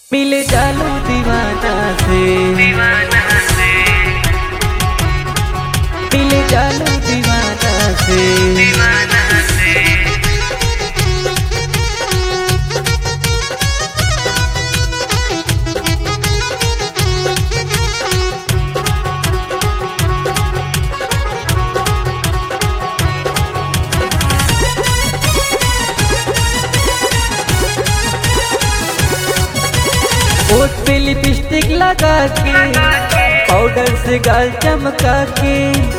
मिले चालू दीवाना से मिले चालू दीवाना से होठ पे लिपस्टिक लगा के पाउडर से गाल चमका के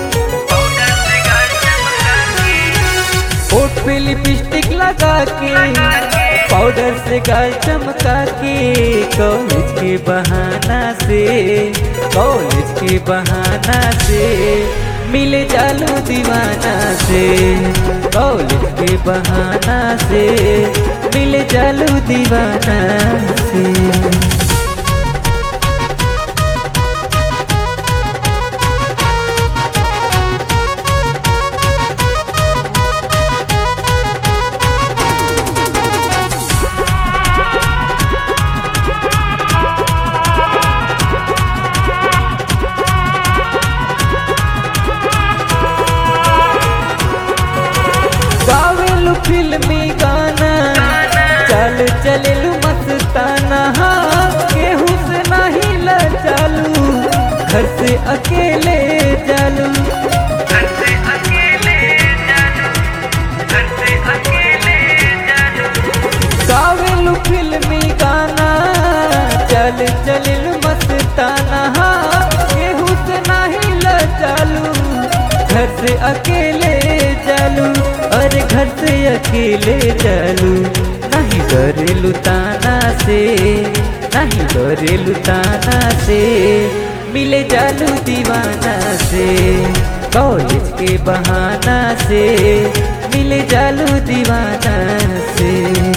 होठ पे लिपस्टिक लगा के पाउडर से गाल चमका के कॉलेज के बहाना से कॉलेज के बहाना से मिले चालू दीवाना से कॉलेज के बहाना से मिले चालू दीवाना से गावेलु फिल्मी गाना चल चलेलु मस्ताना हाँ, केहू से नहीं ल चालू घर से अकेले चालू गावेलु फिल्मी गाना चल चलेलु मस्ताना हाँ, केहू से नहीं ल चालू घर से अकेले चालू अरे घर से अकेले चालू नहीं डरेलू ताना से नहीं डरेलू ताना से मिले चालू दीवाना से कॉलेज के बहाना से मिले चालू दीवाना से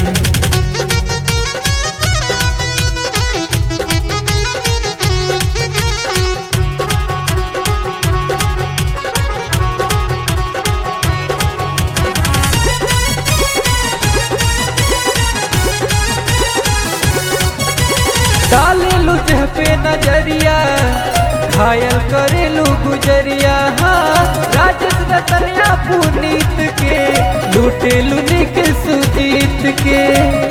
डालेलू जह पे नजरिया घायल करेलू गुजरिया हाँ राजस रतनिया पुनीत के लूटेलू निक सुजीत के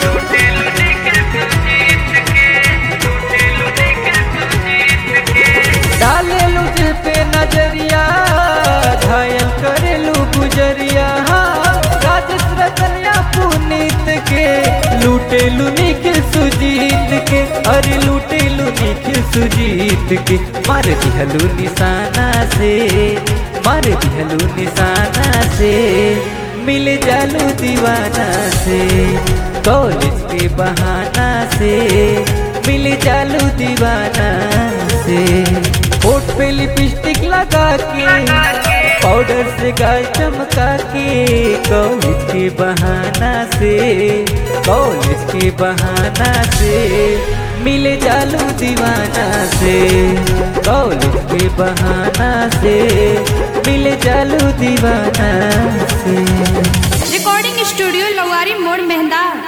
डालेलू जह पे नजरिया घायल करेलू गुजरिया हाँ राजस रतनिया पुनीत के लूटेलू निखिल सुजीत के अरे लूटेलू निखिल सुजीत के मार दिहलू निशाना से मार दिहलू निशाना से मिल जालू दीवाना से कॉलेज के बहाना से मिल जालू दीवाना से होठ पे लिपस्टिक लगा के पाउडर से गाल चमका के कॉलेज के बहाना से कॉलेज के बहाना से मिले चालू दीवाना से कॉलेज के बहाना से मिले चालू दीवाना से रिकॉर्डिंग स्टूडियो लवारी मोड़ मेहंदा